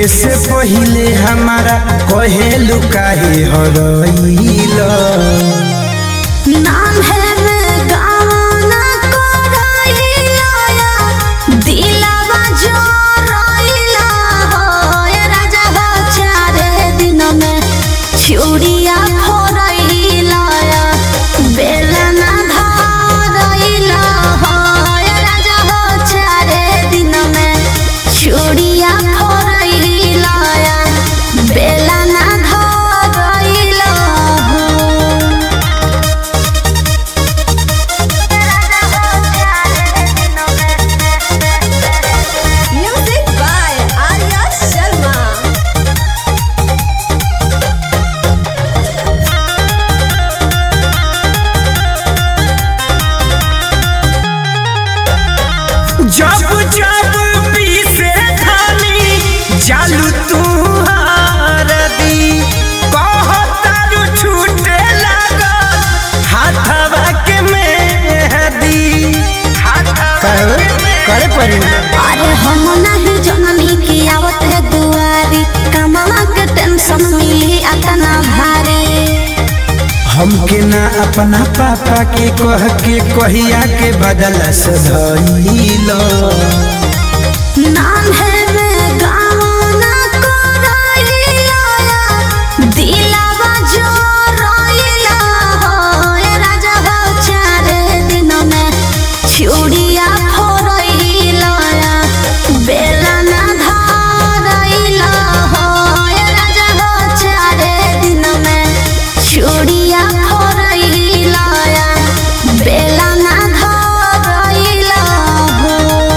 से पहिले हमारा कहेलु काहे हरइल नाम है मैं गाना कोराइला दिलावा जो रोइला हो ये राजा हो चारे दिन में छुरिया फोरइला बेलना धरइला हो ये राजा हो चारे दिन में छुरिया फोरइला बेलना धरइला हो Music by Arya Sharma. जब जब पीसे खानी जालू तू हारदी कहतारू छूटे लागल हाथवा के मेहदी करे करे पड़ी अरे हम नहीं जननी की आवत है दुआरी कमला के टेंशन मिली अतना भारी हमके ना अपना पापा के कह के कहिया के बदल सधइलो नाम है मैं गाना कोराइला दिलावा जो रोइला हो ये राजा हो चारे दिन में छुरिया फोरइला बेलना धरइला हो ये राजा हो चारे दिन में छुरिया फोरइला बेलना धरइला हो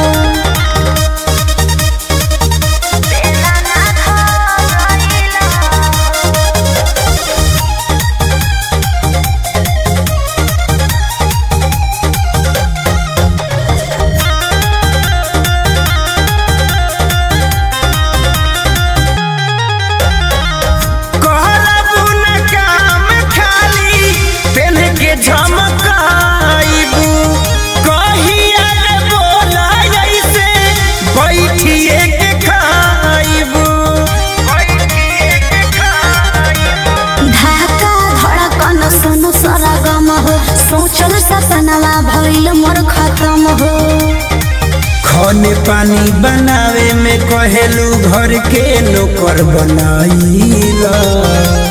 कहलबू न काम खाली पेन के झमकाइबू कहिया रे बोला ऐसे बैठिए के खाइबू बैठिए के खाइबू धाका धड़कन सुन सरगम हो सोचल सपनवा भइल मोर खत्म हो खाने पानी बनावे में कहेलू घर के नौकर बनाइला